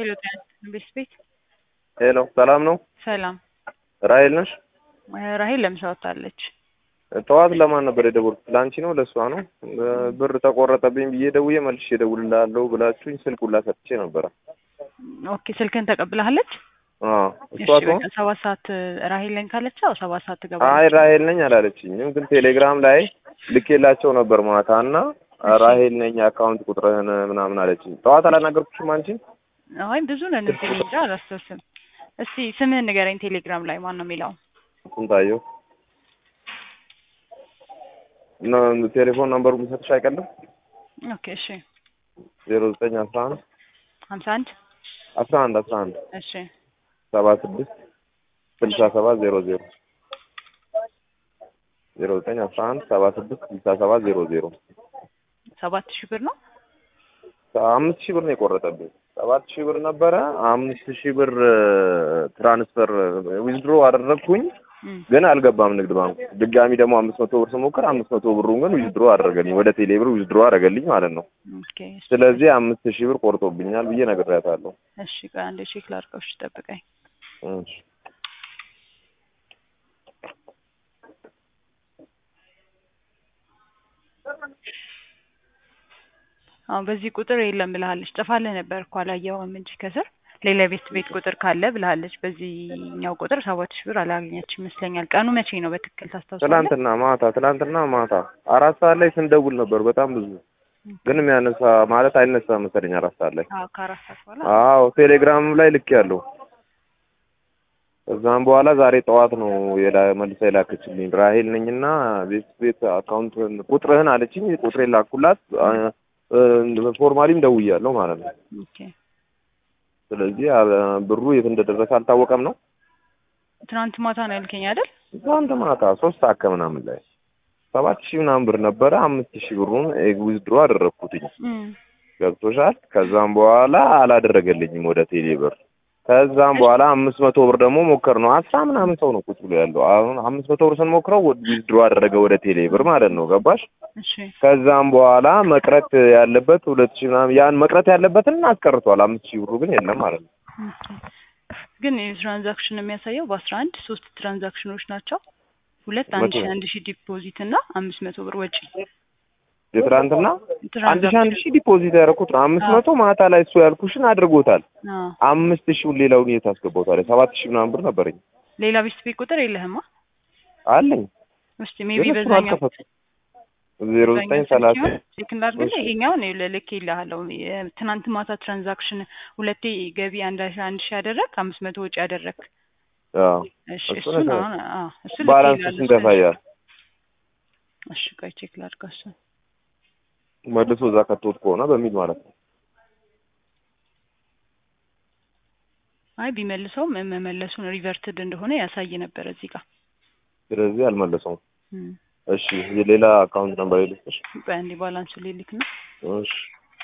ሄሎ ጤና ቤት ቤት ሄሎ ሰላም ነው? ሰላም ራሄል ነሽ? ራሄል ለምሳ ወጥታለች። ጠዋት ለማን ነበር የደወልኩት? ለአንቺ ነው ለእሷ ነው? ብር ተቆረጠብኝ ብዬ ደውዬ መልሼ እደውልልሃለሁ ብላችሁኝ ስልክ ሁላ ሰጥቼ ነበረ። ኦኬ ስልክን ተቀብለሃለች? አዎ እሺ እሷ ትሆን? በቃ ሰባት ሰዓት ራሄል ነኝ ካለች አዎ ሰባት ሰዓት አይ ትገባለች። ራሄል ነኝ አላለችኝም፣ ግን ቴሌግራም ላይ ልኬላቸው ነበር ማታ እና ራሄል ነኝ አካውንት ቁጥርህን ምናምን አለችኝ። ጠዋት አላናገርኩሽም አንቺን? አይ ብዙ ነን እዚህ እኔ እንጃ አላስታውስም። እስቲ ስምህን ንገረኝ ቴሌግራም ላይ ማን ነው የሚለው? ስንታየሁ ነ- ቴሌፎን ነምበሩ የሚሰጥሽ አይቀልም? ኦኬ እሺ ዜሮ ዘጠኝ አስራ አንድ ሀምሳ አንድ አስራ አንድ አስራ አንድ እሺ ሰባ ስድስት ስልሳ ሰባት ዜሮ ዜሮ ዜሮ ዘጠኝ አስራ አንድ ሰባ ስድስት ስልሳ ሰባት ዜሮ ዜሮ ሰባት ሺህ ብር ነው። አምስት ሺህ ብር ነው የቆረጠብኝ። ሰባት ሺህ ብር ነበረ። አምስት ሺህ ብር ትራንስፈር ዊዝድሮ አደረግኩኝ፣ እም፣ ግን አልገባም ንግድ ባንኩ። ድጋሚ ደግሞ አምስት መቶ ብር ስሞክር አምስት መቶ ብሩን ግን ዊዝድሮ አደረገልኝ፣ ወደ ቴሌ ብር ዊዝድሮ አደረገልኝ ማለት ነው። ኦኬ እሺ። ስለዚህ አምስት ሺህ ብር ቆርጦብኛል ብዬ ነግሬያታለሁ። እሺ ቆይ አንዴ ቼክ ላድርገው። እሺ ጠብቀኝ። እሺ። አሁን በዚህ ቁጥር የለም ብልሃለች። ጠፋልህ ነበር እኮ አላየኸውም እንጂ ከስር ሌላ ቤት ቤት ቁጥር ካለ ብልሃለች። በዚህኛው ቁጥር ሰባት ሺህ ብር አላገኘች ይመስለኛል። ቀኑ መቼ ነው በትክክል ታስታውሳለህ? ትላንትና ማታ ትላንትና ማታ አራት ሰዓት ላይ ስንደውል ነበር በጣም ብዙ ግን የሚያነሳ ማለት አይነሳ መሰለኝ አራት ሰዓት ላይ አዎ ከአራት ሰዓት በኋላ አዎ ቴሌግራም ላይ ልክ ያለው ከዛም በኋላ ዛሬ ጠዋት ነው የላ መልሳ የላከችልኝ ራሄል ነኝና ቤት ቤት አካውንት ቁጥርህን አለችኝ ቁጥሬን ላኩላት አ- እ- ፎርማሊም ደውያለሁ ማለት ነው ኦኬ ስለዚህ አ- ብሩ የት እንደደረሰ አልታወቀም ነው ትናንት ማታ ነው ያልከኝ አይደል? ትናንት ማታ ሶስት ሰዓት ከምናምን ላይ ሰባት ሺህ ምናምን ብር ነበረ አምስት ሺህ ብሩን ዊዝድሮ አደረግኩትኝ እም፣ ገብቶሻል ከዛም በኋላ አላደረገልኝም ወደ ቴሌ ብር ከዛም በኋላ አምስት መቶ ብር ደግሞ ሞከር ነው አስራ ምናምን ሰው ነው ቁጭ ብሎ ያለው አሁን አምስት መቶ ብር ስንሞክረው ዊዝድሮ አደረገ ወደ ቴሌ ብር ማለት ነው ገባሽ እሺ ከዛም በኋላ መቅረት ያለበት ሁለት ሺህ ምናምን ያን መቅረት ያለበትን አስቀርቷል አምስት ሺህ ብሩ ግን የለም ማለት ነው ኦኬ። ግን የትራንዛክሽን የሚያሳየው በአስራ አንድ ሶስት ትራንዛክሽኖች ናቸው። ሁለት አንድ መቶ ሺህ አንድ ሺህ ዲፖዚት እና አምስት መቶ ብር ወጪ የትናንትና አንድ ሺህ አንድ ትራንዛክሽን ሺህ ዲፖዚት ያደረኩት ነው አምስት አዎ። መቶ ማታ ላይ እሱ ያልኩሽን አድርጎታል አዎ። አምስት ሺውን ሌላውን የት አስገባውታል ሰባት ሺህ ምናምን ብር ነበረኝ ሌላ ቤት ቤት ቁጥር የለህማ? አለኝ እስቲ ሜቢ ግን እሱን በዛኛው አልከፈትኩም ዜሮ ዘጠኝ ሰላሳ ልክ እንዳድርግልህ እሺ። ይሄኛውን ልክ ይልሃለሁ። ትናንት ማታ ትራንዛክሽን ሁለቴ ገቢ አንድ ሺህ አንድ ሺህ ያደረግ አምስት መቶ ወጪ ያደረግ አዎ እሺ እሱን እሱን እሰ- አሁን አዎ እሱን ባላንስ ልክ ስንት ይልሃለሁ። ያሳያል? እሺ ቆይ ቼክ ላድርገው እሱን መልሶ እዛ ከቶት ከሆነ በሚል ማለት ነው። አይ ቢመልሰውም መመለሱን ሪቨርትድ እንደሆነ ያሳይ ነበር እዚህ ጋር ስለዚህ አልመለሰውም። እም። እሺ የሌላ አካውንት ነምበር ይልስሽ። ቆይ አንዴ ባላንሱ ሊልክ ነው እሺ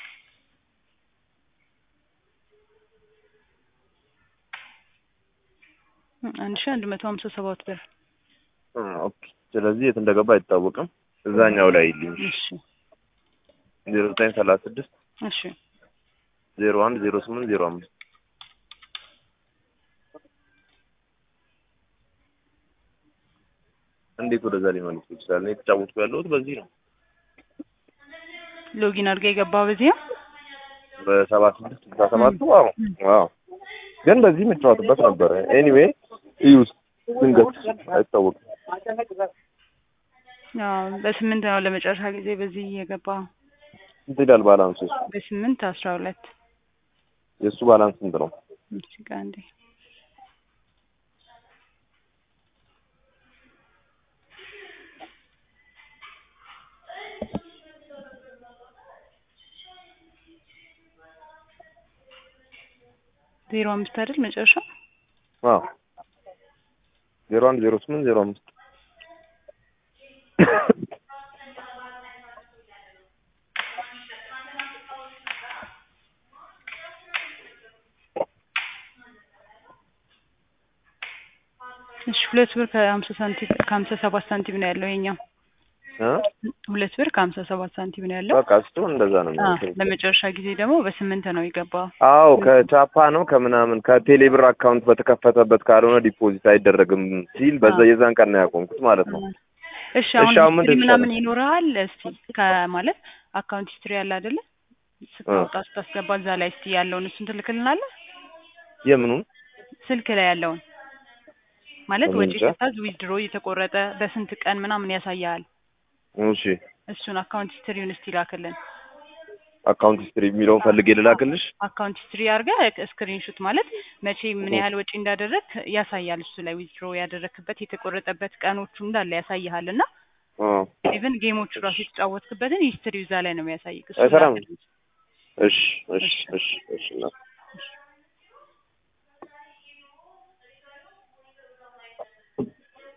እም፣ አንድ ሺህ አንድ መቶ ሀምሳ ሰባት ብር አ፣ ኦኬ። ስለዚህ የት እንደገባ አይታወቅም። እዛኛው ላይ ይልኝ እሺ ዜሮ ዘጠኝ ሰላሳ ስድስት እሺ ዜሮ አንድ ዜሮ ስምንት ዜሮ አምስት እንዴት ወደዛ ሊመልሱ ይችላል? እኔ የተጫወትኩ ያለሁት በዚህ ነው ሎጊን አድርገህ የገባው በዚህ ነው በሰባ ስድስት ስልሳ ሰባቱ አዎ አዎ ግን በዚህ የምጫወትበት ነበረ። ኤኒዌይ እዩስ ድንገት አይታወቅም። አዎ በስምንት ነው ለመጨረሻ ጊዜ በዚህ የገባው ስንት ይላል ባላንሱ? እሱ በስምንት አስራ ሁለት የእሱ ባላንስ ስንት ነው? እሺ ቆይ አንዴ ዜሮ አምስት አይደል መጨረሻው? አዎ ዜሮ አንድ ዜሮ ስምንት ዜሮ አምስት እሺ ሁለት ብር ከሀምሳ ሳንቲም ከሀምሳ ሰባት ሳንቲም ነው ያለው የኛው እ? ሁለት ብር ከሀምሳ ሰባት ሳንቲም ነው ያለው። በቃ እሱ እንደዛ ነው አ የሚሆነው። ለመጨረሻ ጊዜ ደግሞ በስምንት ነው የገባው። አዎ ከቻፓ ነው ከምናምን ከቴሌብር አካውንት በተከፈተበት ካልሆነ ዲፖዚት አይደረግም ሲል በዛ አዎ። የዛን ቀን ነው ያቆምኩት ማለት ነው። እሺ አሁን አሁን ሂስትሪ ምንድን ምናምን ይሻላል? ይኖርሃል? እስቲ ከማለት አካውንት ሂስትሪ ያለ አይደለ? ስታወጣ ስታስገባ እዛ ላይ እስቲ ያለውን እሱን ትልክልናለህ? የምኑን ስልክ ላይ ያለውን ማለት እኔ ወጪ እንጃ። ስታዝ ዊዝድሮ የተቆረጠ በስንት ቀን ምናምን ያሳያል። እሺ እሱን አካውንት ሂስትሪውን እስቲ ላክልን። አካውንት ሂስትሪ የሚለውን ፈልጌ ልላክልሽ። አካውንት ሂስትሪ አድርገህ ስክሪንሹት ማለት መቼ ምን ያህል ወጪ እንዳደረግ ያሳያል። እሱ ላይ ዊዝድሮ ያደረክበት የተቆረጠበት ቀኖቹ እንዳለ ያሳይሃል እና አዎ ኢቨን ጌሞቹ ራሱ የተጫወትክበትን ሂስትሪ እዛ ላይ ነው የሚያሳይክ። እሱ አይሰራም? ላክልን። እሺ እሺ እሺ እሺ እና